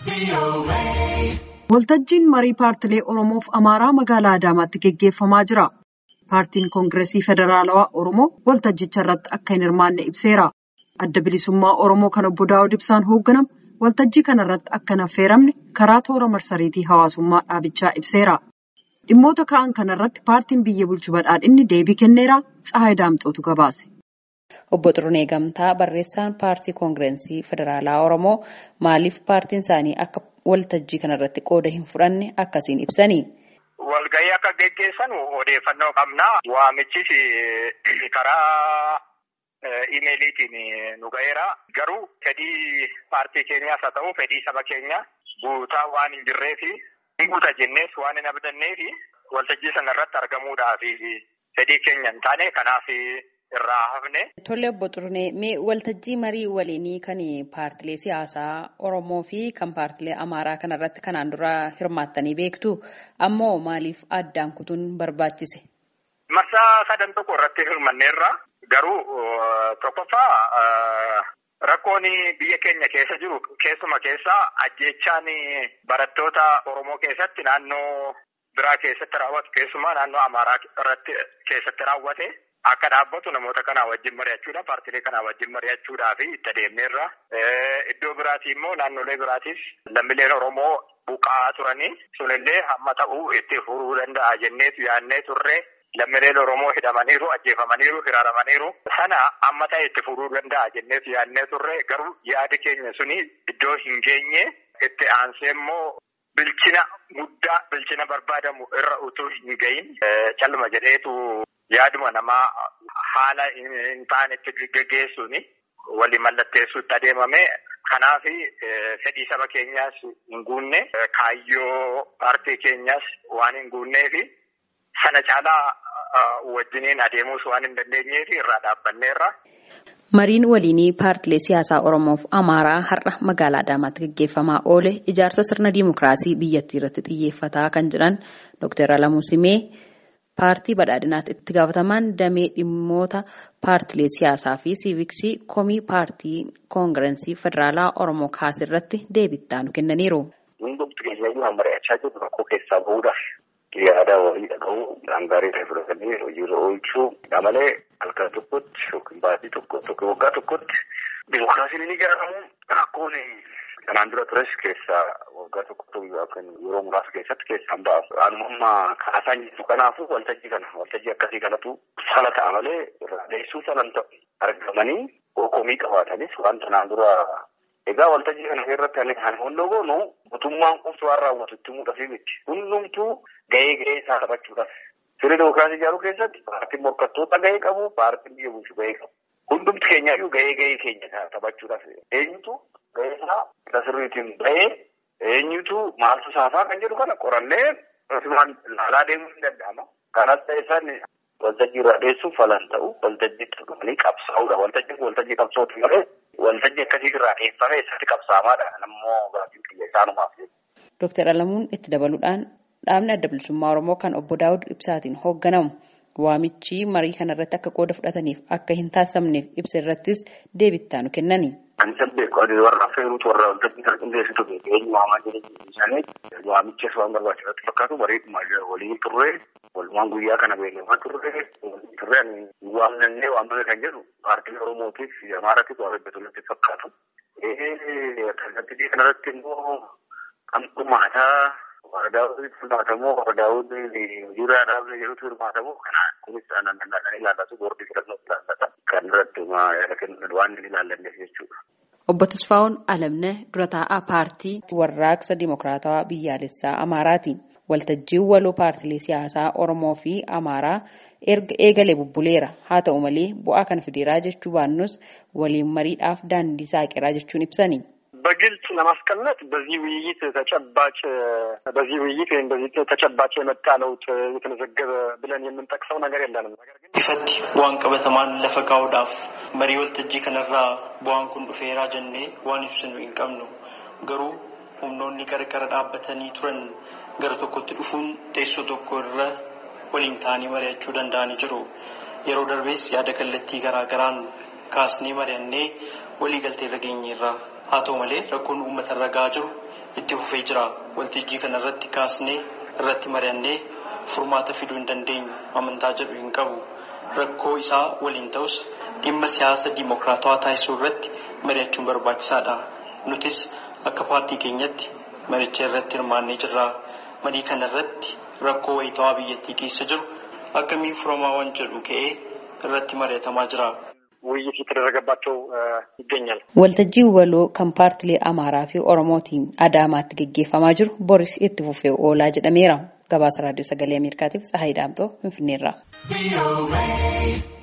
Waltajjiin marii paartilee Oromoof Amaaraa magaalaa Adaamaatti geggeeffamaa jira. Paartiin Koongireesii Federaalawaa Oromoo waltajjicha irratti akka hin hirmaanne ibseera. Adda bilisummaa Oromoo kan obbo Daawud Ibsaan hoogganamu waltajjii kana irratti akka hin affeeramne karaa toora marsariitii hawaasummaa dhaabichaa ibseera. Dhimmoota ka'an kana irratti paartiin biyya bulchu badhaadhinni deebii kenneera. Tsahaay Daamxootu gabaase. Obbo Xirunee Gamtaa barreessaan paartii Koongireesii Federaalaa Oromoo maaliif paartiin isaanii akka waltajjii kana irratti qooda hin fudhanne akkasiin ibsani. Walgahii akka geggeessan odeeffannoo qabna. Waamichis karaa imeeliitiin nu ga'eera. Garuu fedhii paartii keenyaas haa ta'u fedhii saba keenya guutaa waan hin jirreefi hin guuta jennees waan hin abdanneefi waltajjii sana irratti argamuudhaaf fedhii keenya hin taane kanaaf irraa hafne. Tole obbo Xirunee mee waltajjii marii waliinii kan paartilee siyaasaa Oromoo fi kan paartilee Amaaraa kana irratti kanaan dura hirmaattanii beektu ammoo maaliif addaan kutuun barbaachise? Marsaa sadan tokko irratti hirmanneerra garuu tokkoffaa rakkoon biyya keenya keessa jiru keessuma keessaa ajjeechaan barattoota Oromoo keessatti naannoo biraa keessatti raawwatu keessumaa naannoo Amaaraa irratti keessatti raawwate. Akka dhaabbatu namoota kanaa wajjin mari'achuudha. Paartilee kanaa wajjin mari'achuudhaaf itti adeemneerra. Iddoo biraatii immoo naannolee biraatiif lammiileen Oromoo buqqa'aa turanii sunillee hamma ta'uu itti furuu danda'a jenneetu yaadnee turre. Lammiileen Oromoo hidhamaniiru, ajjeefamaniiru, hiraaramaniiru. Sana amma ta'e itti furuu danda'a jenneetu yaadnee turre. Garuu yaadi keenya suni iddoo hin geenye itti aansee immoo bilchina guddaa bilchina barbaadamu irra utuu hin gahin calluma jedheetu. Yaaduma namaa haala hin taanetti geggeessuun walii mallatteessuutti adeemame. Kanaaf fedhii saba keenyaas hin guunne kaayyoo paartii keenyaas waan hin guunneef sana caalaa wajjiniin adeemuus waan hin dandeenyeef irraa dhaabbanneerra. Mariin waliinii paartilee siyaasaa Oromoof Amaaraa har'a magaalaa Adaamaatti gaggeeffamaa oole ijaarsa sirna dimookiraasii biyyattii irratti xiyyeeffataa kan jiran Dr. Alamuu Simee. Paartii badhaadhinaatti itti gaafatamaan damee dhimmoota paartilee siyaasaa fi siiviksii komii paartii koongireesii federaalaa Oromoo kaase irratti deebii nu kennaniiru. Hundumti keenya waan mari'achaa jirru rakkoo keessaa bahuudhaaf yaada walii dhaga'uu gaarii ta'e fudhatanii hojiirra oolchuu malee halkan tokkotti yookiin baatii tokkotti yookiin waggaa tokkotti dimookiraasiin ni ijaaramu rakkoon kanaan dura tures keessaa waggaa tokko yookaan yeroo muraasa keessatti keessaan ba'a. Anumammaa kaasaan jirtu kanaafu waltajjii kana waltajjii akkasii kanatu sala ta'a malee irraa deessuu salan ta'u argamanii komii qabaatanis waan kanaan dura egaa waltajjii kana irratti ani hunda goonu mootummaan qofti waan raawwatu itti muudhafi miti. Hundumtuu gahee gahee isaa taphachuudhaaf. Sirna dimookiraasii ijaaruu keessatti paartiin morkattoota gahee qabu paartiin biyya bulchu gahee qabu. Hundumti keenyaayyuu gahee gahee keenya taphachuudhaaf eenyutu gahee isaa sirriitiin bahee eenyutu maaltu saafaa kan jedhu kana qorannee ilaalaa deemuu ni danda'ama. Kanas ta'e isaan waltajjii irraa dheessuuf falan ta'u waltajjii turanii qabsaa'uudha. Waltajjiin waltajjii qabsootu malee waltajjii akkasii irraa dheeffame isatti qabsaamaadha. Nammoo gaafiin kiyya isaanumaaf. Dooktar Alamuun itti dabaluudhaan dhaabni adda bilisummaa Oromoo kan obbo Daawud Ibsaatiin hoogganamu waamichi marii kana irratti akka qooda fudhataniif akka hin taasifamneef ibsa irrattis deebii nu kennani. Kan isa beeku warra affeeruutu warra waltajjii kan qindeessitu beeku eenyu waamaa jireenya isaanii waamichas waan barbaachisatti fakkaatu bareeduma waliin turre walumaan guyyaa kana beekamaa turre turre waamnannee waamame kan jedhu paartii Oromootiif Amaaraatiif waan hojjetutti fakkaatu. Kallattii kanarratti immoo kan dhumaataa warra daawwitiin hirmaatamoo warra daawwitiin hojiirraa dhaabne jedhutu hirmaatamoo kana kunis aannan ilaallatu boordii filannoo ilaallata. Kan irratti yaada kennuun waan hin ilaallanneef jechuudha. Obbo Tasfaa'oon Alamne dura taa'aa paartii warraaqsa Dimookiraatawaa biyyaalessaa Amaaraati. Waltajjiin waloo paartilee siyaasaa Oromoo fi Amaaraa erga eegalee bubbuleera. Haa ta'u malee bu'aa kan fideeraa jechuu baannus waliin mariidhaaf daandii saaqiraa jechuun ibsani. በግልጽ ለማስቀመጥ በዚህ ውይይት ተጨባጭ በዚህ ውይይት ወይም በዚህ ተጨባጭ የመጣ ለውጥ የተመዘገበ ብለን የምንጠቅሰው ነገር የለንም። ነገር ግን ifatti bu'aan qabatamaan lafa kaa'uudhaaf marii waltajjii kanarraa bu'aan kun dhufeeraa jennee waan ibsinu hin qabnu garuu humnoonni qarqara dhaabbatanii turan gara tokkotti dhufuun teessoo tokko irra waliin ta'anii mari'achuu danda'anii jiru. Yeroo darbees yaada kallattii garaa garaan kaasnee mari'annee walii galtee irra geenyeerra. Haa ta'u malee rakkoon uummata irra gahaa jiru itti fufee jira. Waltajjii kana irratti kaasnee irratti mari'annee furmaata fiduu hin dandeenyu amantaa jedhu hin qabu. Rakkoo isaa waliin ta'us dhimma siyaasa diimokiraatawaa taasisuu irratti mari'achuun barbaachisaadha. Nutis akka paartii keenyatti maricha irratti hirmaannee jirra. Marii kana irratti rakkoo wayitawaa biyyattii keessa jiru akkamiin furamaa waan jedhu ka'ee irratti mari'atamaa jira. ውይይት እየተደረገባቸው ይገኛል። Waltajjii waloo kan paartilee Amaaraa fi Oromootiin Adaamaatti gaggeeffamaa jiru boris itti fufee oolaa jedhameera. Gabaasa Raadiyoo Sagalee Ameerikaatiif Tsahaayii Daamtoo Finfinneerraa.